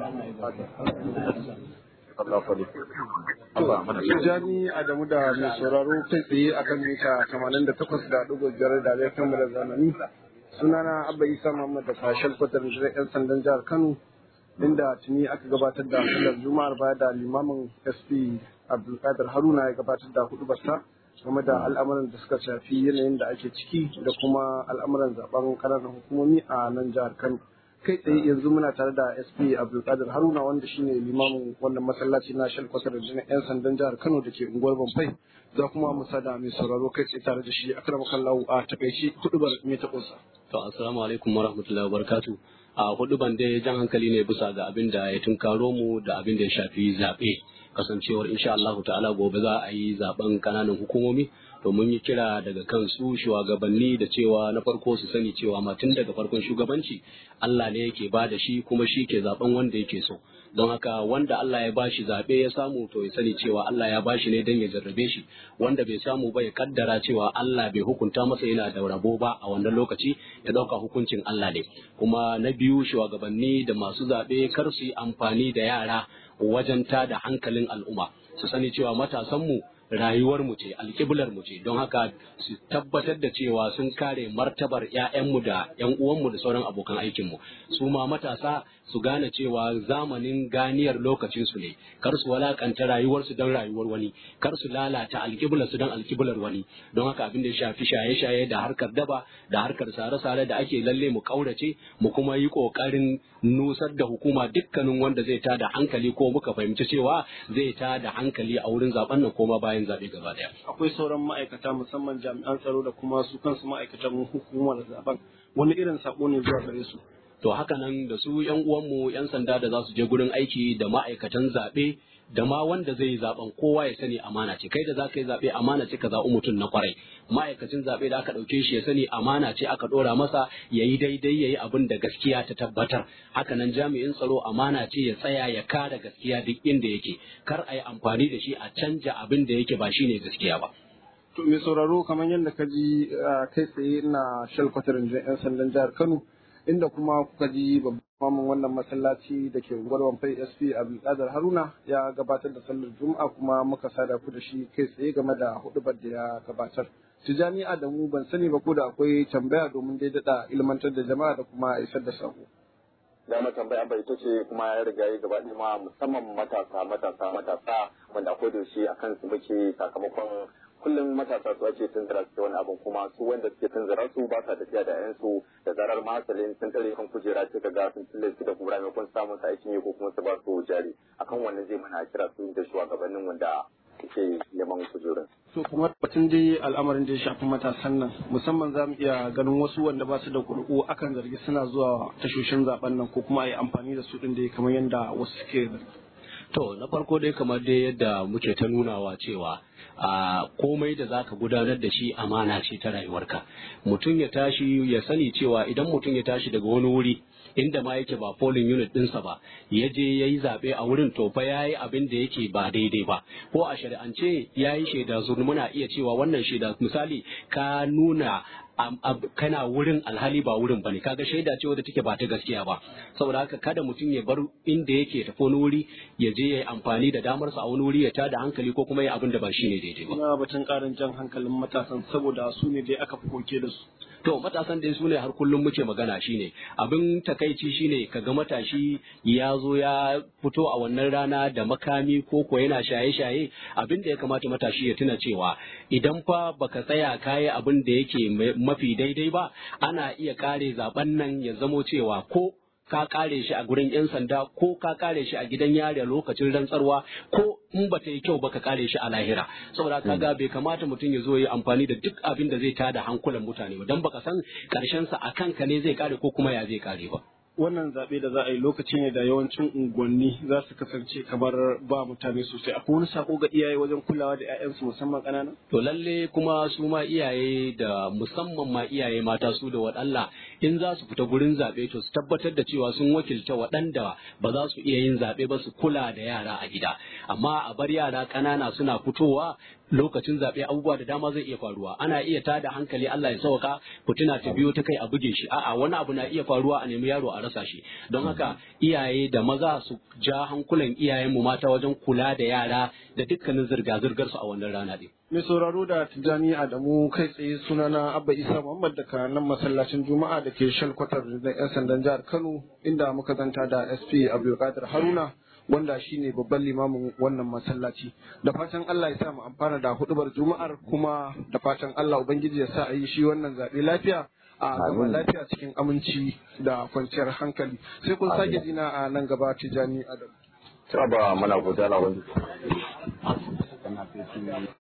Tijjani Adamu da mai sauraro kai tsaye a kan mita 88.5 da laifin da zamani. Sunana Abba Isa Muhammad da sashen kwatar da 'yan sandan jihar Kano inda tuni aka gabatar da sallar Juma'ar baya da limamin SP Abdulkadir Haruna ya gabatar da hudu basta game da al'amuran da suka shafi yanayin da ake ciki da kuma al'amuran zaben ƙananan hukumomi a nan jihar Kano. kai tsaye yanzu muna tare da sp abdulkadir haruna wanda shine limamin wannan masallaci na shal kwatar da yan sandan jihar kano da ke unguwar bamfai za kuma mu sada mai sauraro kai tsaye tare da shi akrama kallahu a takaici hudubar me ta kusa to assalamu alaikum warahmatullahi wabarakatuh a huduban dai jan hankali ne bisa ga abin da ya tunkaro mu da abin da ya shafi zaɓe kasancewar insha Allah ta'ala gobe za a yi zaben kananan hukumomi to mun yi kira daga kansu shugabanni da cewa na farko su sani cewa ma tun daga farkon shugabanci Allah ne yake ba da shi kuma shi ke zaben wanda yake so don haka wanda Allah ya bashi zaɓe ya samu to ya sani cewa Allah ya bashi ne don ya jarrabe shi wanda bai samu ba ya kaddara cewa Allah bai hukunta masa yana da rabo ba a wannan lokaci ya ɗauka hukuncin Allah ne kuma na biyu shugabanni da masu zaɓe kar su yi amfani da yara wajen tada hankalin al'umma su sani cewa matasanmu rayuwar mu ce alƙiblar mu ce don haka su tabbatar da cewa sun kare martabar ƴaƴanmu da ƴan uwanmu da sauran abokan aikin mu su ma matasa su gane cewa zamanin ganiyar lokacin su ne kar su walakanta rayuwar su don rayuwar wani kar su lalata alƙiblar su don alƙiblar wani don haka abin da ya shafi shaye-shaye da harkar daba da harkar sare-sare da ake lalle mu kaurace mu kuma yi ƙoƙarin nusar da hukuma dukkanin wanda zai tada hankali ko muka fahimci cewa zai tada hankali a wurin zaben nan koma bayan bayan zaɓe gaba ɗaya. Akwai sauran ma'aikata musamman jami'an tsaro da kuma su kansu ma'aikatan hukumar zaben wani irin sako ne zuwa gare su. To haka nan da su yan uwanmu yan sanda da za su je gurin aiki da ma'aikatan zaɓe da ma wanda zai yi zaben kowa ya sani amana ce kai da za ka yi zaɓe amana ce ka zaɓi mutum na kwarai ma'aikacin zaɓe da aka ɗauke shi ya sani amana ce aka ɗora masa ya yi daidai ya yi abin da gaskiya ta tabbatar hakanan jami'in tsaro amana ce ya tsaya ya kare gaskiya duk inda yake kar a yi amfani da shi a canja abin da yake ba shine gaskiya ba. To mai sauraro kamar yadda ka ji kai tsaye na shalkwatarin 'yan sandan jihar Kano inda kuma kuka ji babban wannan masallaci da ke unguwar Wamfai SP Abdulkadir Haruna ya gabatar da sallar Juma'a kuma muka sada ku da shi kai tsaye game da hudubar da ya gabatar. Tijani Adamu ban sani ba ko da akwai tambaya domin dai daɗa ilmantar da jama'a da kuma isar da sako. dama tambaya bai ita ce kuma ya riga ya gaba ma musamman matasa matasa matasa wanda akwai da shi akan su muke sakamakon kullum matasa su ake tunzura su wani abin kuma su wanda suke tunzura su ba sa tafiya da yansu da zarar masalin sun tare kan kujera sai ka ga sun tille su da kura maimakon samun sa aikin yi ko kuma su ba su jari akan wannan zai mana kira su da shugabannin wanda suke neman kujerun. So kuma batun dai al'amarin da ya shafi matasan nan musamman za mu iya ganin wasu wanda ba su da kuri'u akan zargi suna zuwa tashoshin zaben nan ko kuma a yi amfani da su ɗin dai kamar yadda wasu suke zargi. To na farko dai kamar dai yadda muke ta nunawa cewa a komai da zaka gudanar da shi amana ce ta rayuwarka mutum ya tashi ya sani cewa idan mutum ya tashi daga wani wuri inda ma yake ba polling unit ɗinsa ba ya je ya yi zaɓe a wurin to fa ya yi abin da yake ba daidai ba ko a shari'ance ya yi shaida zur muna iya cewa wannan shaida misali ka nuna kana wurin alhali ba wurin bane kaga shaida ce wadda take ba ta gaskiya ba saboda haka kada mutum ya bar inda yake tafi wani wuri ya je ya yi amfani da damarsa a wani wuri ya tada hankali ko kuma ya abin da ba shine daidai ba Ina batun ƙarin jan hankalin matasan saboda su ne dai aka fi koke da su. to matasan dai su ne har kullum muke magana shine abin takaici shine kaga matashi ya zo ya fito a wannan rana da makami ko ko yana shaye-shaye abin da ya kamata matashi ya tuna cewa idan fa baka tsaya kayi abin da yake mafi daidai ba ana iya kare zaben nan ya zamo cewa ko ka kare shi a gurin 'yan sanda ko ka kare shi a gidan yari lokacin rantsarwa ko in ba ta yi kyau ba ka kare shi a lahira saboda kaga bai kamata mutum ya zo ya amfani da duk abin da zai tada hankulan mutane ba dan baka san karshen sa a kanka ne zai kare ko kuma ya zai kare ba Wannan zaɓe da za a yi lokaci ne da yawancin unguwanni za su kasance kamar ba mutane sosai. Akwai wani sako ga iyaye wajen kulawa da 'ya'yansu musamman ƙanana? To lalle kuma su ma iyaye da musamman ma iyaye mata su da waɗalla in za su fita gurin zaɓe to su tabbatar da cewa sun wakilta waɗanda ba za su iya yin zaɓe ba su kula da yara a gida amma a bar yara ƙanana suna fitowa lokacin zaɓe abubuwa da dama zai iya faruwa ana iya tada hankali Allah ya sauka fitina ta biyo ta kai a buge shi a'a wani abu na iya faruwa a nemi yaro a rasa shi don haka iyaye da maza su ja hankulan iyayen mu mata wajen kula da yara da dukkanin zirga-zirgar su a wannan rana din Mai sauraro da Tijjani Adamu kai tsaye sunana Abba Isa Muhammad daga nan masallacin Juma'a da ke shalkwatar da 'yan sandan jihar Kano inda muka zanta da SP Abdulkadir Haruna wanda shine babban limamin wannan masallaci da fatan Allah ya sa mu amfana da hudubar Juma'ar kuma da fatan Allah Ubangiji ya sa a yi shi wannan zaɓe lafiya a gama lafiya cikin aminci da kwanciyar hankali sai kun sake jina a nan gaba Tijjani Adamu. Ta ba mana gudana wani.